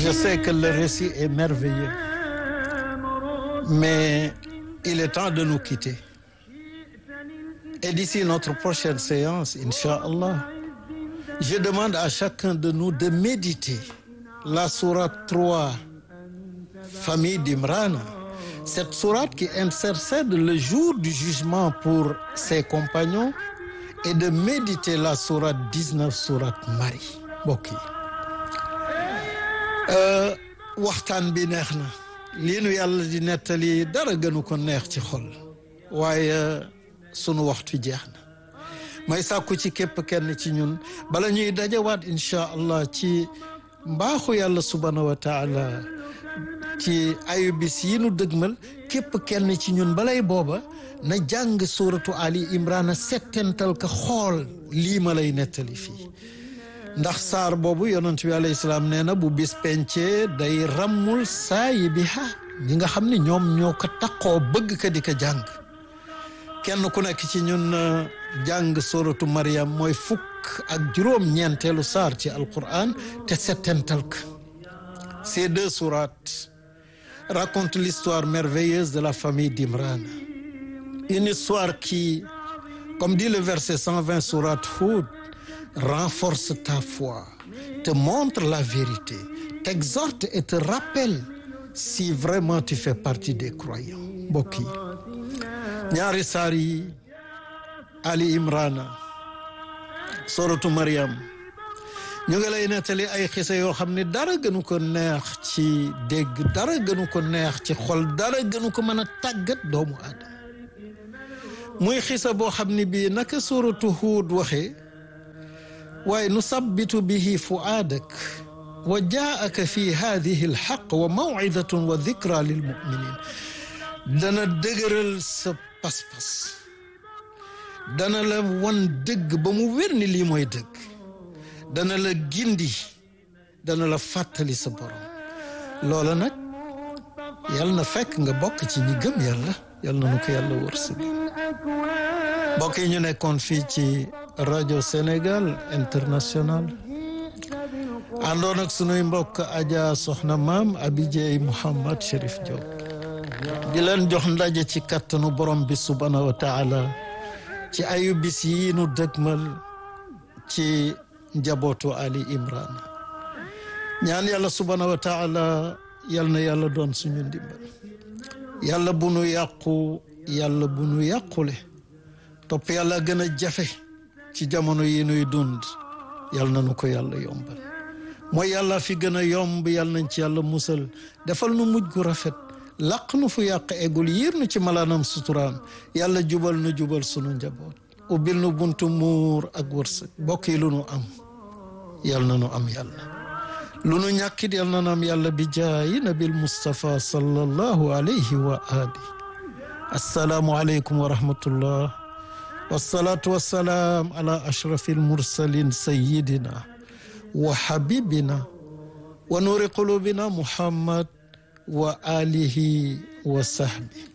je sais que le récit est merveilleux mais il est temps de nous quitter et d'ici notre prochaine séance Inch'Allah je demande à chacun de nous de méditer la sourate 3 famille d'Imran cette sourate qui intercède le jour du jugement pour ses compagnons et de méditer la sourate 19 sourate Marie mbokk yi waxtaan bi neex na lii nu yàlla di nettali dara gënu ko neex ci xol waaye sunu waxtu jeex na may sàkku ci képp kenn ci ñun bala ñuy dajawaat incha allah ci mbaaxu yàlla subhanahu wa taala ci ayu bis yi nu dëgmal képp kenn ci ñun balay booba na jàng suuratu Ali Imran settental ka xool lii ma lay nettali fii ndax saar boobu yonent bi alayhi salaam nee na bu bis pencee day rammul saayi bi ha ñi nga xam ne ñoom ñoo ko taqoo bëgg ka di ko jàng kenn ku nekk ci ñun jàng suratu Maryam mooy fukk ak juróom ñeenteelu saar ci alquran te settental ka ces deux sourates racontent l'histoire merveilleuse de la famille d'Imran une histoire qui comme dit le verset 120 sourate Hud renforce ta foi te montre la vérité t'exhorte et te rappelle si vraiment tu fais partie des croyants mbokk yi ñaari saar yi Ali Imran suratu Maryam ñu ngi lay nettali ay xisa yoo xam ne dara gënu ko neex ci dégg dara gënu ko neex ci xol dara gënu ko mën a tàggat doomu aadama muy xisa boo xam ne bii naka suratu Huud waxee waaye nusabbitu bihi fuaadak wa jaaka fi hadihi alxaq wa mawcidatun wa dikra lilmuminin dana dëgëral sa pas-pas dana la wan dëgg ba mu wér ni lii mooy dëgg dana la gindi dana la fàttali sa borom loola nag yal na fekk nga bokk ci ñi gëm yàlla yal na nu ko yàlla wërsëg mbokk yi ñu nekkoon fii ci rajo Sénégal international àndoon ak sunuy mbokk Adja Soxna Maam Abidjey Mouhamad Chérif Diop di leen jox ndaje ci kattanu borom bi subhanahu wa taala ci ayu bis yi nu dëgmal ci njabootu Ali Imran ñaan yàlla subhanahu wa taala yal na yàlla doon suñu ndimbal yàlla bu nu yàqu yàlla bu nu yàqule topp yàlla gën a jafe ci jamono yi nuy dund yal na nu ko yàlla yombal mooy yàlla fi gën a yomb yal nañ ci yàlla musal defal nu mujj gu rafet laq nu fu yàq eggul yiir nu ci malaanam suturaam yàlla jubal nu jubal sunu njaboot ubbil nu buntu muur ak wërsëg bokk yi lu nu am yal na nu am yàlla lu nu ñàkkit yal na nu am yàlla bi jaayi nabil Mustafa sallallahu alayhi wa ali assalaamu aleykum wa rahmatullah wasalaatu wasalaam ala ashrafi almursalin sayidina wa habibina wa nuuri qulubina muhammad wa alihi wa sahbi